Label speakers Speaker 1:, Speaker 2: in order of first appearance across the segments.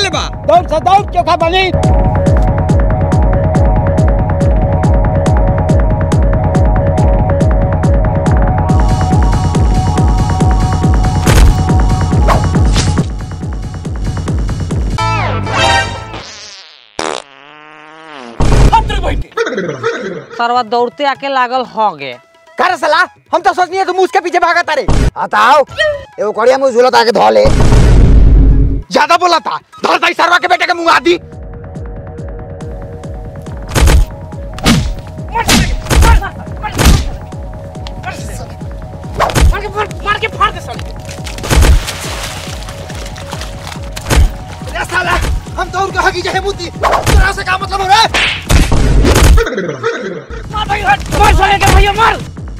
Speaker 1: के बा
Speaker 2: दौड़ से दौड़ चोखा बनी
Speaker 3: सरवा दौड़ते आके लागल हो गे
Speaker 2: कर सला हम तो सोचनी है तुम उसके पीछे भागा तारे बताओ एगो कड़िया मुंह झूलत आके धो ले
Speaker 1: ज्यादा बोला था धर दाई सरवा के बेटे के मुंह आदि
Speaker 2: हम तो उनका हकी जहे बुद्धि तेरा से का मतलब हो रहा है
Speaker 3: मार साले के भैया मार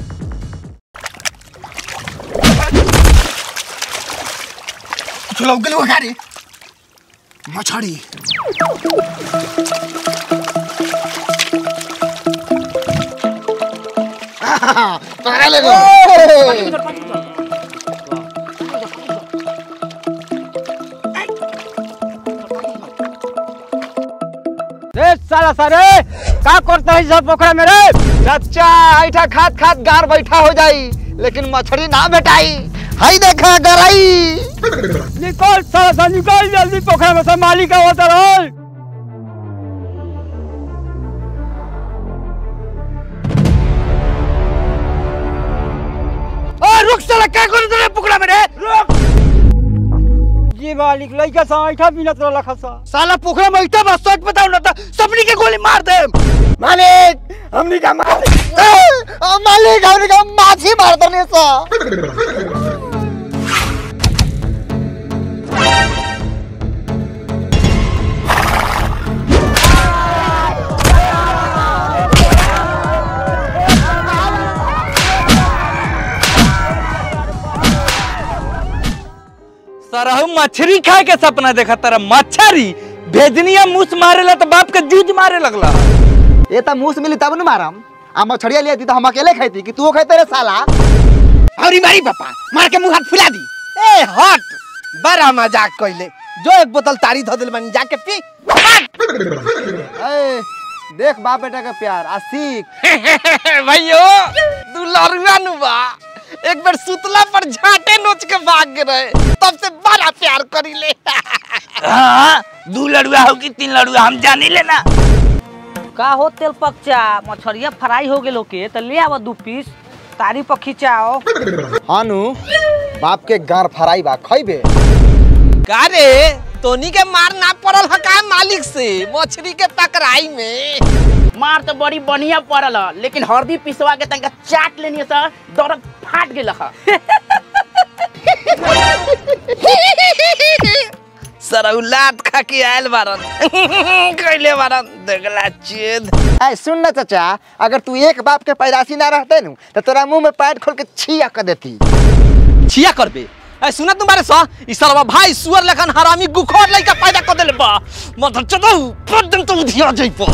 Speaker 1: चलो गलो गाड़ी मछड़ी
Speaker 2: पकड़ा ले गो रे साला सारे का करता है सब पोखरा में रे
Speaker 1: चाचा ऐठा खात खात गार बैठा हो जाई लेकिन मछली ना भेटाई हाई देखा गराई
Speaker 2: निकल साला सा निकल जल्दी पोखरा में से मालिक आवत रहो
Speaker 1: ओ रुक साला का कर दे पुकड़ा में रे रुक
Speaker 2: जी मालिक लइका सा ऐठा बिनत रहला खसा
Speaker 1: साला पोखरा में ऐठा बस सच बताओ ना तो सबनी के गोली मार दे
Speaker 2: मालिक हमनी का मालिक
Speaker 1: मालिक हमने का माछी मार दने सा
Speaker 4: सरहु मछली खाए के सपना देखा तारा मछरी भेजनिया मुस मारेला तो बाप के जूझ मारे लगला
Speaker 2: ये तो मुंह से मिली तब न मारम आ मछड़िया लिया तो हम अकेले खाती कि तू खाते रे साला
Speaker 1: अरे मारी पापा मार के मुंह हाथ फुला दी ए हट बड़ा मजाक कइले जो एक बोतल तारी धो दिल बनी जाके पी
Speaker 2: ए, देख बाप बेटा का प्यार आ सीख
Speaker 1: भैयो तू लरुआ नु बा एक बार सुतला पर झाटे नोच के भाग गए रहे तब से बड़ा प्यार करी ले
Speaker 4: हाँ दू लड़ुआ हो कि तीन लड़ुआ हम जानी लेना
Speaker 3: का हो तेल पकचा मछरिया फ्राई हो गेलो के तो ले आवा दू पीस तारी पर खिंचाओ
Speaker 2: हानु बाप के गार फराई बा खइबे
Speaker 1: का रे तोनी के मार ना पड़ल ह का मालिक से मछली के पकड़ाई में
Speaker 5: मार तो बड़ी बढ़िया पड़ल ह, लेकिन हल्दी पिसवा के तनका चाट लेनी त दर्द फाट गेल ह
Speaker 1: सरौलात खा के आयल बारन कैले बारन देखला चेद
Speaker 2: ऐ सुन ना चाचा अगर तू एक बाप के पैदाशी ना रहते नु तो तोरा मुंह में पैर खोल के छिया कर देती
Speaker 1: छिया करबे ए सुना तुम्हारे सा ई सरवा भाई सुअर लखन हरामी गुखोर लइका पैदा कर देले बा मदर चदौ पदम तो उधिया जइपो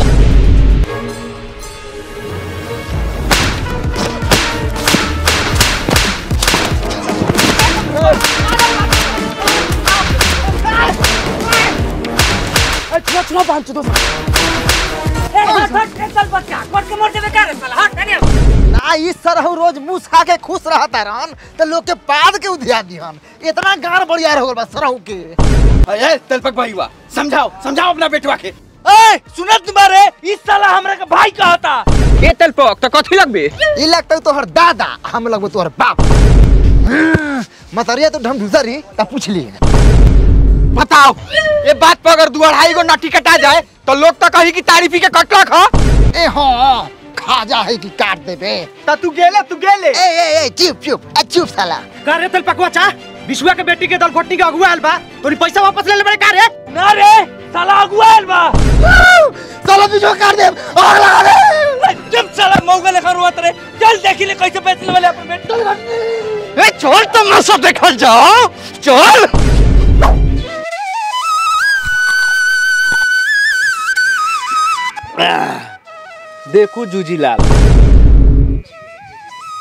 Speaker 2: ना ई सरहु रोज मुंह खा के खुश रहता रहन तो लोग के बाद के उधिया दिहन इतना गार बढ़िया हो गल बा सरहु के
Speaker 4: ए तेलपक भाईवा समझाओ समझाओ अपना बेटवा के
Speaker 1: ए सुना तुम्हारे
Speaker 4: इस साला हमरा के भाई कहता
Speaker 5: ए तेलपक तो कथी लगबे
Speaker 2: ई लगता तोहर दादा हम लगबो तोहर बाप मतरिया तो ढम ढूसरी त पूछ ली
Speaker 1: बताओ ये बात पर अगर दू अढ़ाई गो नटी कटा जाए तो लोग तो कही कि तारीफी के कटला खा
Speaker 2: ए हाँ खाजा है कि काट देबे
Speaker 1: ता तू गेले तू गेले
Speaker 2: ए ए ए चुप चुप ए चुप साला
Speaker 5: का रे तेलपकवा चा विश्वा के बेटी के दल घोटनी के अगुआ आयल बा तोरी पैसा वापस ले ले बड़े का रे
Speaker 4: ना रे साला अगुआ आइल बा
Speaker 2: साला बीजो काट दे आग लगा दे
Speaker 4: जब साला मौगा लेखा रोत रे चल देखी ले कैसे बेच ले वाले अपन बेटा
Speaker 1: ए छोड़ तुम ना सब देखल जाओ चल
Speaker 6: देखो जूजीलाल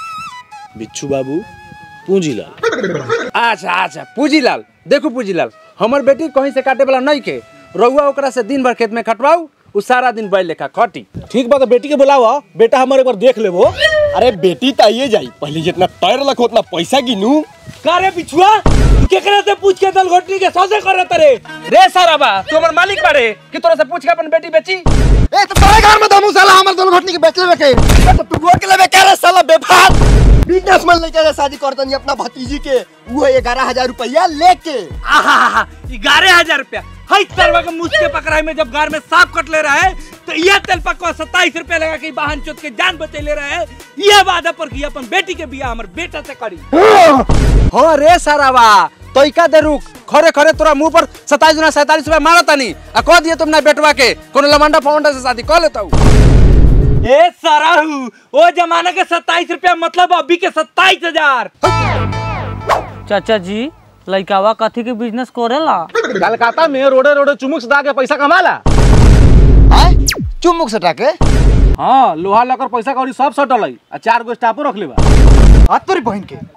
Speaker 6: बिच्छू बाबू पूंजीलाल अच्छा अच्छा पूंजीलाल देखो पूंजीलाल हमर बेटी कहीं से काटे वाला नहीं के रउआ ओकरा से दिन भर खेत में खटवाऊ उ सारा दिन बैल लेखा खटी
Speaker 7: ठीक बा तो बेटी के बुलावा बेटा हमारे एक बार देख लेबो अरे बेटी तो आइए जाई पहले जितना तैर लख उतना पैसा गिनू
Speaker 6: का रे पिछुआ तू केकरा से पूछ के दल घोटनी के सौदे कर रे रे सारा बा तू हमर मालिक बारे कि तोरा से पूछ के अपन बेटी बेची
Speaker 2: ए तो तोरे घर में दमू साला हमर दोनों घटनी के बेच लेबे के
Speaker 7: तो तू वो के लेबे करे साला बेफार बिजनेसमैन लेके जा शादी करतनी अपना भतीजी के वो ग्यारह हजार रुपया लेके
Speaker 6: आहा ग्यारह हजार रुपया हई तरवा के मुझ के पकड़ाई में जब गार में सांप कट ले रहा है तो यह तेल पकवा सत्ताईस रुपया लगा के वाहन चोत के जान बचे ले रहा है यह वादा पर कि अपन बेटी के बियाह हमर बेटा से करी हाँ रे सारावा तो इका दे रुक खरे खरे तोरा मुंह पर सत्ताईस गुना सैतालीस रुपया मारा तानी आ कह दिए तुमने बेटवा के कोनो लमंडा फवंडा से शादी कर लेता ए साराहू ओ जमाना के सत्ताईस रुपया मतलब अभी के सत्ताईस हजार
Speaker 3: चाचा जी लइकावा कथी के बिजनेस करेला
Speaker 7: कलकत्ता में रोडे रोडे चुमुक सदा के पैसा कमाला
Speaker 2: आय चुमुक सटा के
Speaker 7: हाँ लोहा लकर पैसा कौड़ी सब सटल है आ चार गो स्टाफो रख लेबा
Speaker 2: हाथ तोरी बहन के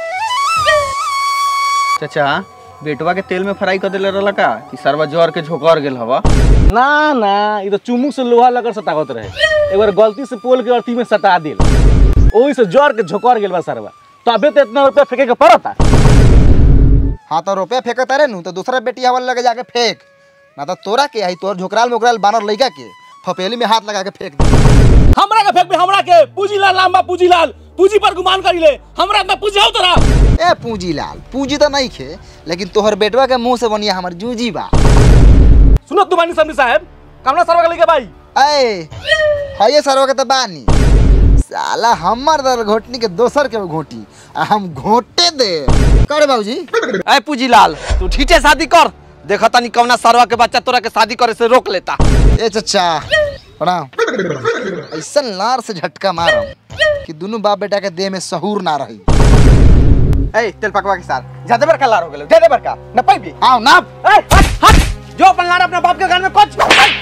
Speaker 8: चाचा बेटवा के तेल में फ्राई कर देले रहला का कि सरवा जर के झोकर गेल हवा
Speaker 7: ना ना ये तो चुमुक से लोहा लकर सटावत रहे एक बार गलती से पोल के अर्थी में सटा दिल ओही से जर के झोकर गेल बा सरवा तो अबे तो इतना रुपया फेंके के पड़ता
Speaker 2: हाँ तो रुपया फेंकत रहे नु तो दूसरा बेटी हवा लगे जाके फेंक ना तो तोरा के आई तोर झोकराल मोकराल बानर लइका के फपेली में हाथ लगा के फेंक दे
Speaker 7: हमरा के फेंक बे हमरा के पूजीलाल नाम बा पूजीलाल पूजी पर गुमान करी ले हमरा में पूजाओ तोरा
Speaker 2: ए पूंजी लाल पूंजी तो नहीं खे लेकिन तोहर बेटवा के मुंह से बनिया हमर जूजी बा
Speaker 7: सुनो तुम्हारी समझी साहब कामना सरवा के लेके भाई
Speaker 2: ए हये सरवा के तो बानी साला हमर दर घोटनी के दोसर के घोटी आ हम घोटे दे करे बाबूजी
Speaker 1: ए पूजीलाल तू ठीठे शादी कर देखा तनी कौना सरवा के बच्चा तोरा के शादी करे से रोक लेता
Speaker 2: ए चचा प्रणाम ऐसा लार से झटका मारम कि दोनों बाप बेटा के देह में सहूर ना रही
Speaker 8: ए तेल पकवा के साथ ज्यादा बड़का लार हो गेलो ज्यादा बड़का न पाइबी
Speaker 2: आओ ना
Speaker 6: हट हट जो अपन लाड़ अपना बाप के घर में कुछ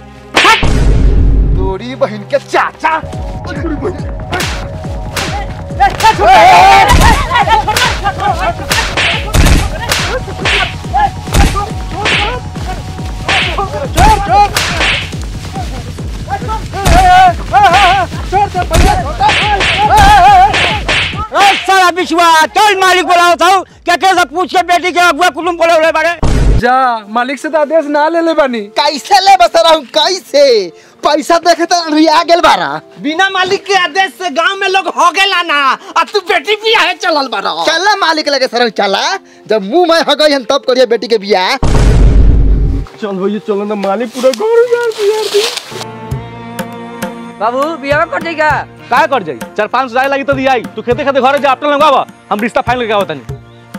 Speaker 2: तोरी बहन के चाचा
Speaker 6: सारा बिछुआ चल मालिक बोलाओ था क्या कैसा पूछ के बेटी के अगुआ कुलुम बोले रहे बारे
Speaker 4: जा मालिक से तो आदेश ना ले ले बानी
Speaker 2: कैसे ले बसरा हूँ कैसे पैसा देखे तो रिया गेल बारा
Speaker 1: बिना मालिक के आदेश से गांव में लोग हो गेला ना अब तू बेटी बियाह है चलल बारा
Speaker 2: चला मालिक लगे सर चला जब मुंह में हो गई तब करिए बेटी के बियाह
Speaker 7: चल भैया चलो ना मालिक पूरा घर उजाड़ दिया दी
Speaker 3: बाबू बियाह कर देगा
Speaker 7: का कर जाई चार पांच हजार लगी तो दियाई तू खेते खेते घरे जा अपना लगावा हम रिश्ता फाइनल करके आवतनी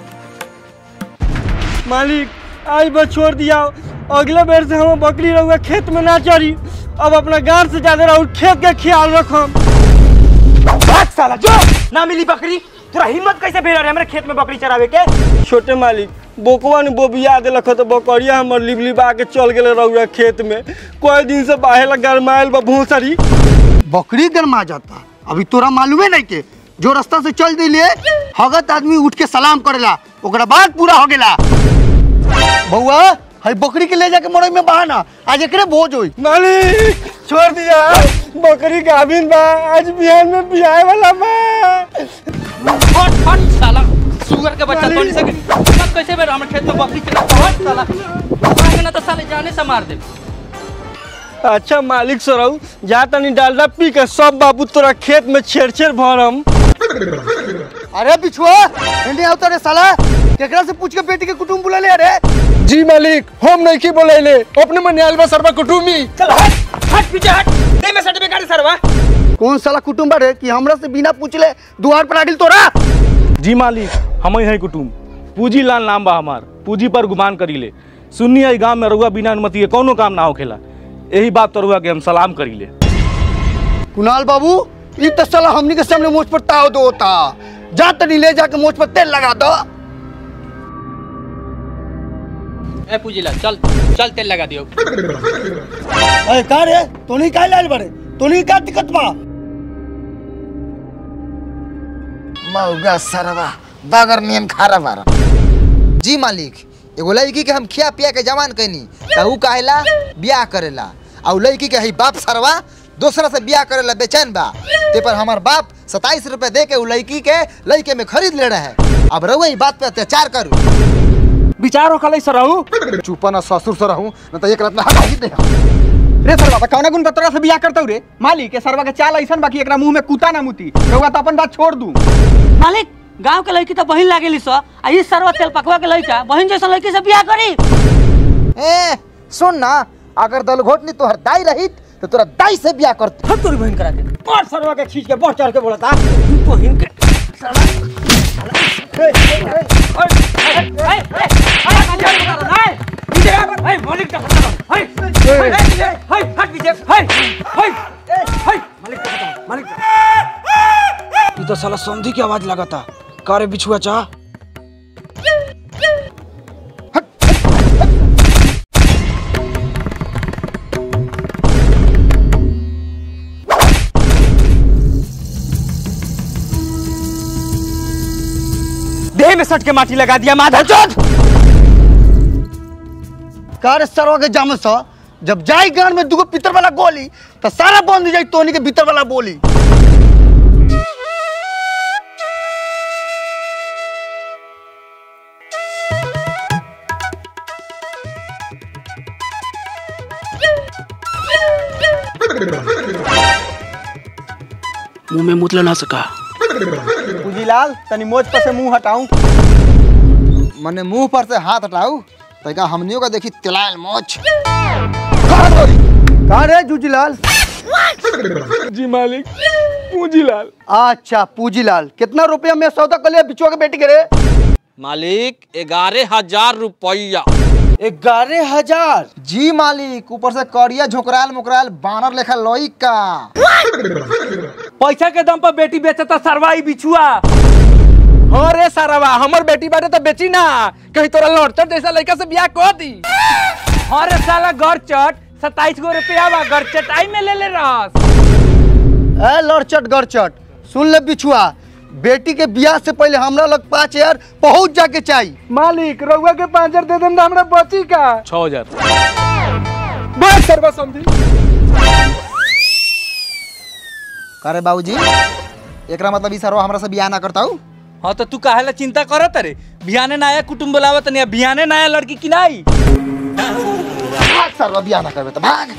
Speaker 6: मालिक आज बस छोड़ दिया अगले बेर से हम बकरी रहुआ खेत में ना चढ़ी अब अपना गांव से ज्यादा रहू खेत के ख्याल रखम साला जो ना मिली बकरी तोरा हिम्मत कैसे भेल रहे हमरे खेत में बकरी चरावे के छोटे मालिक बोकवा ने बोबिया देलक तो बकरिया हमर लिब लिबा के चल गेले रहुआ खेत में कोई दिन से बाहे लग गरमाइल बा भूसरी
Speaker 2: बकरी गरमा जाता अभी तोरा मालूमे नहीं के जो रास्ता से चल दिले हगत आदमी उठ के सलाम करेला ओकरा बाद पूरा हो गेला बउआ हई बकरी के ले जाके मरई में बहाना आज एकरे भोज होई
Speaker 6: मालिक छोड़ दिया बकरी गाभिन बा आज बिहान में बियाह वाला बा
Speaker 1: हट हट साला सुगर के बच्चा तोड़ी सके सब कैसे बेर हमर खेत में बकरी चला हट साला आगे ना तो साले जाने से मार दे
Speaker 6: अच्छा मालिक सराऊ जा तनी डालडा पी के सब बाबू तोरा खेत में छेड़ छेड़ भरम
Speaker 2: अरे बिछुआ इंडिया आवता रे साला केकरा से पूछ के बेटी के कुटुंब बुला ले अरे
Speaker 4: जी मालिक हम नहीं की बोले अपने मन आयल सरवा कुटुमी
Speaker 6: चल हट हट पीछे हट दे में सर्टिफिकेट गाड़ी सरवा
Speaker 2: कौन साला कुटुंब रे कि हमरा से बिना पूछले दुआर पर आडिल तोरा
Speaker 7: जी मालिक हम ही हैं कुटुम पूजी लाल नाम बा हमार पूजी पर गुमान करी ले सुन्नी आई गांव में रहुआ बिना अनुमति के कोनो काम ना होखेला यही बात तो रहुआ के हम सलाम करी ले
Speaker 2: कुणाल बाबू ई तो साला हमनी के सामने मुझ पर ताव दो होता जा तनी ले जाके मुझ पर तेल लगा दो
Speaker 1: ए पूजीला चल चल तेल लगा दियो
Speaker 2: अरे का रे तोनी का लाल बड़े तोनी का दिक्कत बा मौगा सरवा बगर नियन खारा बारा जी मालिक
Speaker 9: एगो लड़की के हम खिया पिया के जवान कैनी त ऊ कहेला बियाह करेला और लड़की के हई बाप सरवा दूसरा से बियाह करेला बेचैन बा ते पर हमार बाप सताईस रुपए दे के उ लड़की के लड़के में खरीद ले रहे हैं अब रहुआ ई बात पे अत्याचार करू
Speaker 4: विचार होखलै सरहु
Speaker 9: चुप न ससुर से रहूं न त एक रात में हटा ही दे
Speaker 8: रे सरवा त कौना गुण बतरा से बियाह करतौ रे मालिक के सरवा के चाल ऐसन बाकी एकरा मुंह में कुता ना मुती रउआ त अपन बात छोड़ दू
Speaker 3: मालिक गांव के लड़की तो बहिन लागेली स आ ई सरवा तेल पकवा के लड़का बहिन जैसा लड़की से बियाह करी
Speaker 9: ए सुन ना अगर दलघोटनी तोहर दाई रहित तो तोरा दाई से बियाह करते
Speaker 3: हम तोरी बहिन करा के
Speaker 8: और सरवा के खींच के बढ़ चढ़ के बोलता
Speaker 3: बहिन के
Speaker 4: ई तो साला संधि की आवाज लगाता कारे बिछुआ चा देह में सट के माटी लगा दिया माधा चोट
Speaker 2: कार सरवा के जाम स जब जाई गान में दुगो पितर वाला गोली तो सारा बंद हो जाई तोनी के भीतर वाला बोली
Speaker 5: मुंह में मुतला ना सका
Speaker 8: पूजीलाल तनी मोज पर से मुंह हटाऊं
Speaker 9: मने मुंह पर से हाथ हटाऊ तैका हमनियों का देखी तिलाल मोच
Speaker 2: कहा रे जूजीलाल
Speaker 7: जी मालिक पूंजीलाल
Speaker 2: अच्छा पूजीलाल कितना रुपया में सौदा कर लिया बिचुआ के बेटी के रे
Speaker 1: मालिक ग्यारह हजार रुपया
Speaker 2: ग्यारह हजार
Speaker 9: जी मालिक ऊपर से करिया झोकराल मुकराल बानर लेखा लोई का
Speaker 6: पैसा के दम पर बेटी बेचता सरवाई बिछुआ
Speaker 4: हाँ रे सारावा हमर बेटी बाटे तो बेची ना कहीं तोरा लड़चट जैसा लड़का से बियाह कर दी
Speaker 6: अरे साला गरचट सताईस गो रुपया बा गरचटाई में ले ले रहस
Speaker 2: ए लड़चट गड़चट सुन ले बिछुआ बेटी के बियाह से पहले हमरा लग पाँच हजार पहुंच जाके चाहिए
Speaker 7: मालिक रउआ के पाँच हजार दे देम ना हमरा बची का छह हजार बस सरवा समझी
Speaker 9: करे बाबूजी एकरा मतलब ई सरवा हमरा से बियाह ना करता हूँ
Speaker 6: हाँ तो तू काहे ला चिंता करत रे बिहाने नया कुटुंब बोलावत नहीं बिहाने नया लड़की की नहीं
Speaker 9: भाग सरवा बियाह ना करबे तो भाग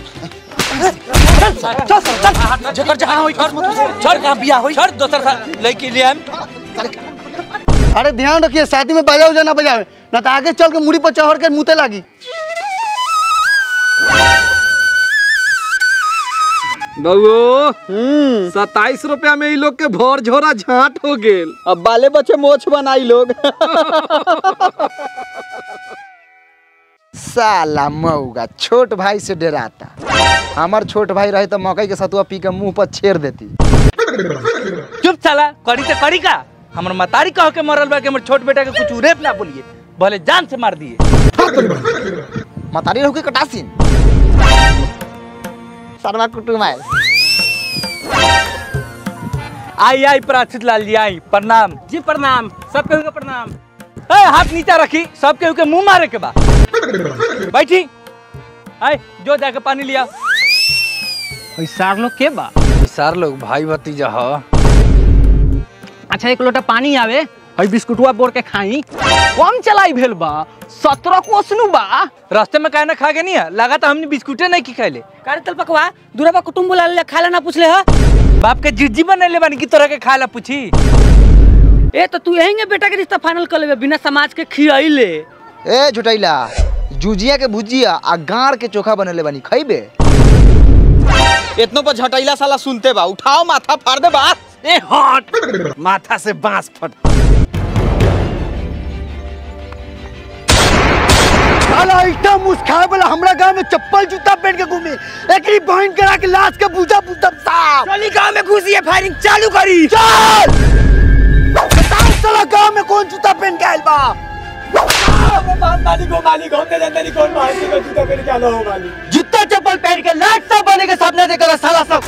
Speaker 6: जकर जहां होई छोड़ छोड़ कहां बियाह होई छोड़ दोसर सा लड़की ले आम
Speaker 2: अरे ध्यान रखिए शादी में बजाओ जाना बजावे ना तो आगे चल के मुड़ी पर चढ़ के मुते लागी
Speaker 4: बउओ सताईस रुपया में ई लोग के भोर झोरा झाट हो गेल
Speaker 8: अब बाले बच्चे मोछ बनाई लोग
Speaker 9: साला मऊगा छोट भाई से डराता हमार छोट भाई रहे तो मकई के सतुआ पी के मुंह पर छेड़ देती
Speaker 6: चुप साला करी तो करी का हमर मतारी कह के मरल बा के हमर छोट बेटा के कुछ रेप ना बोलिए भले जान से मार दिए
Speaker 9: मतारी रहू के कटासीन सरवा कुटुम आयल
Speaker 6: आई आई प्राचित लाल जी आई प्रणाम जी प्रणाम सब केहू के प्रणाम ए हाथ नीचा रखी सब केहू के मुंह मारे के बा बैठी आई जो जाके पानी लिया
Speaker 3: सार लोग के बा
Speaker 4: सार लोग भाई भतीजा ह
Speaker 3: अच्छा एक लोटा पानी आवे हई बिस्कुटवा बोर के खाई कम चलाई भेल बा सत्रह कोसनु बा
Speaker 6: रास्ते में काहे ना खा के नहीं है लगा तो हमने बिस्कुटे नहीं की खाइले
Speaker 3: कारे तल पकवा दूरबा कुटुंब बुला ले खाला ना पूछले ह
Speaker 6: बाप के जिज्जी बनैले बानी की तोरा के खाए ला पूछी
Speaker 3: ए तो तू यहीं बेटा के रिश्ता फाइनल कर लेबे बिना समाज के खियाइले
Speaker 9: ए झुटैला जुजिया के भुजिया आ गाड़ के चोखा बनेले बानी खइबे
Speaker 4: इतनो पर झटैला साला सुनते बा उठाओ माथा फाड़ दे बा
Speaker 6: ए हट माथा से बांस फट
Speaker 2: साला इतना मुस्खाए वाला हमरा गांव में चप्पल जूता पहन के घूमे एकरी बहन करा के लाश के बूझा बूझब साहब
Speaker 4: चली गांव में घुसी है फायरिंग चालू करी
Speaker 2: चल बताओ साला गांव में कौन जूता पहन के आइल बा जूता चप्पल पहन के लाट सब बने के सामने देखा साला सब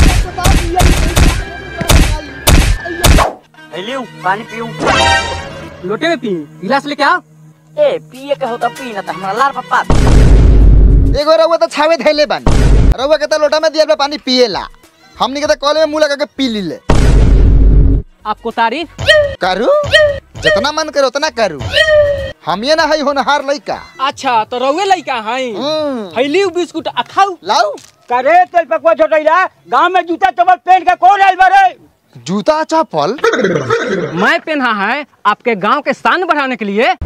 Speaker 3: पानी पीऊ लोटे में पी गिलास लेके आओ
Speaker 5: ए पिए के होता पी ना त हमरा लार पप्पा
Speaker 9: एगो रउआ तो छावे धैले बानी रउआ के तो लोटा में दिया पानी पिएला हमनी के तो कॉले में मुंह लगा के पी लीले
Speaker 3: आपको तारीफ
Speaker 9: करू जितना मन करे उतना करू हम ये ना है होनहार लइका
Speaker 3: अच्छा तो रउए लइका हई
Speaker 9: हम्म,
Speaker 3: फैली बिस्कुट आ खाऊ
Speaker 9: लाऊ
Speaker 3: करे तेल पकवा छोटैला गांव में जूता चप्पल पहन के कौन आइल बारे
Speaker 9: जूता चप्पल
Speaker 3: मैं पहना है आपके गांव के शान बढ़ाने के लिए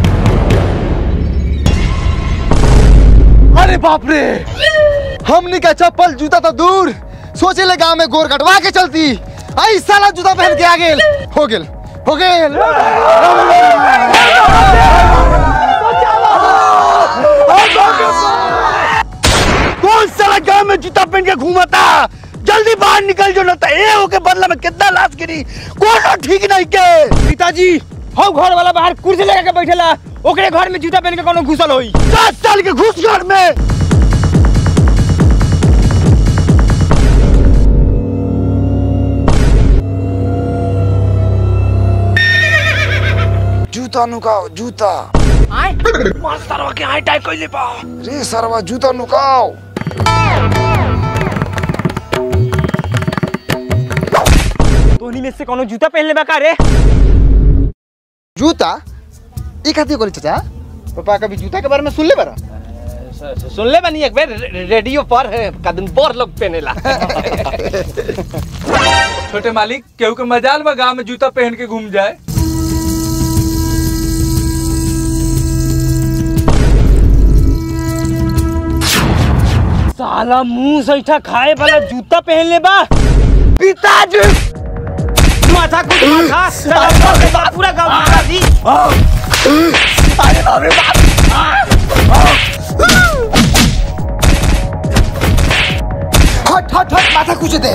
Speaker 9: अरे बाप रे हमनी का चप्पल जूता तो दूर सोचे ले गांव में गोर कटवा के चलती आई साला जूता पहन के आ गेल हो गेल हो गेल
Speaker 2: कौन साला गांव में जूता पहन के घूमता जल्दी बाहर निकल जो ना तो ए होके बदला में कितना लाश गिरी कोनो ठीक नहीं के
Speaker 8: पिताजी हम घर वाला बाहर कुर्सी लगा के बैठेला ओकरे घर में जूता पहन के कोनो घुसल होई
Speaker 2: दस साल के घुस घर में
Speaker 9: जूता नुकाओ जूता रे सरवा जूता नुकाओ
Speaker 8: तोहनी में से कोनो जूता पहन लेबा का रे
Speaker 9: जूता ई खातिर कोली चाचा पापा कभी जूता के बारे में सुन ले बरा
Speaker 1: सुन ले बनी एक बेर रे- रेडियो पर कदम बोर लोग पहनेला
Speaker 6: छोटे मालिक केहू के मजाल बा गांव में जूता पहन के घूम जाए
Speaker 8: साला मुंह सैठा खाए वाला जूता पहन लेबा
Speaker 2: पिताजी
Speaker 8: माथा कुछ माथा साला पूरा गांव मारा दी
Speaker 2: अरे बाप रे बाप
Speaker 9: हट हट हट माथा कुछ दे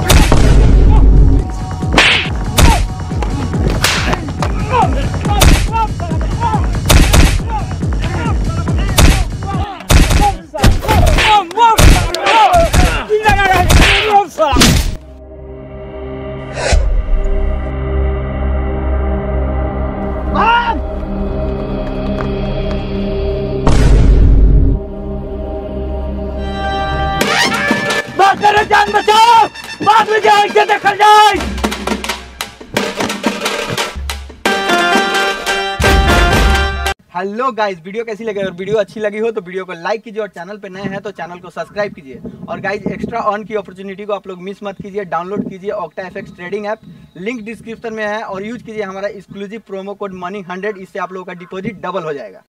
Speaker 2: बात करे जान बचाओ बाद में जाए के देखल जाए
Speaker 8: हेलो गाइस वीडियो कैसी लगी अगर वीडियो अच्छी लगी हो तो वीडियो को लाइक कीजिए और चैनल पे नए हैं तो चैनल को सब्सक्राइब कीजिए और गाइस एक्स्ट्रा ऑन की अपॉर्चुनिटी को आप लोग मिस मत कीजिए डाउनलोड कीजिए Octa FX trading app link description में है और यूज कीजिए हमारा exclusive promo code money hundred इससे आप लोगों का डिपॉजिट डबल हो जाएगा